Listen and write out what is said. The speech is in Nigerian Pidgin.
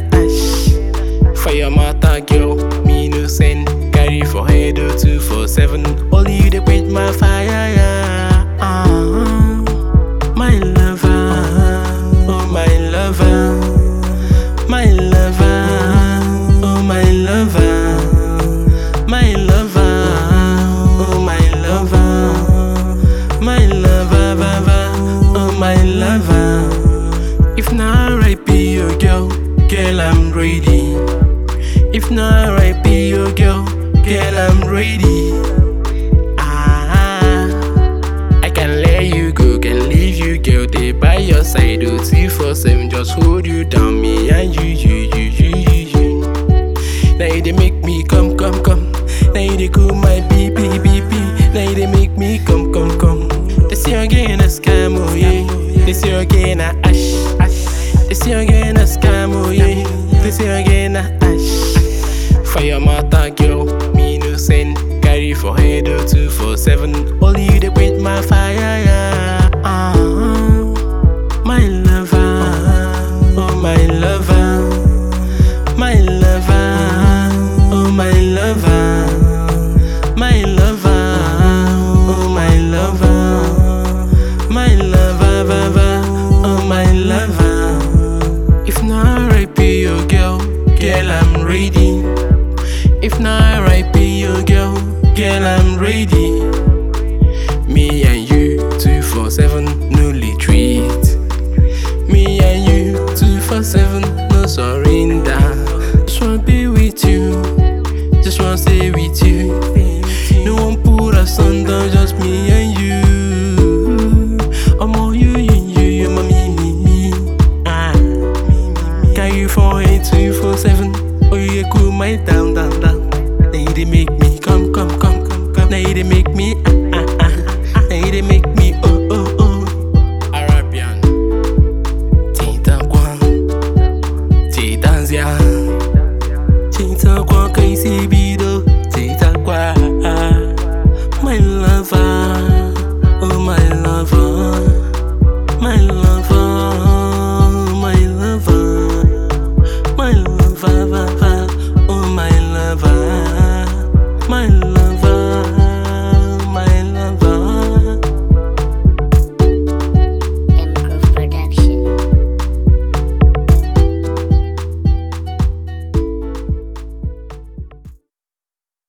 ash. For your matter, girl, me no send. Carry for head or two for seven. Only you dey quench my fire, yeah. Ah, my lover, oh my lover, my lover, oh my lover, my lover, oh my lover, my lover, baba, oh my lover. If not right, be your girl, girl I'm ready. If not right, be your girl, girl I'm ready. Ah, I can let you go, can leave you, girl. They by your side, oh two four seven, just hold you down, me and you, you, you, you, you, you. Now you they make me come, come, come. Now you they cool my BP, BP. Now you they make me come, come, come. This year again a scam, oh yeah. This year again a ash, ash. This year again a scam, oh yeah. This year again a ash. For your matter, girl, me no send. Carry for head or two for seven. Only you they quench my fire, yeah. Ah, my lover, oh my lover. My lover, oh my lover, my lover, oh my lover, my lover, baba, oh my lover. If not right, be your girl, girl I'm ready. If not right, be your girl, girl I'm ready. Me and you, two for seven, no retreat. Me and you, two for seven, no surrender. Just wanna be with you, just wanna stay with you. No one put us under, just me and you. I'm all you, you, you, you, my me, me, me. Ah, can you for eight, two, four, seven? Oh, you cool my down, down, down. Now you they make me come, come, come, come, come. Now you they make me. Ah,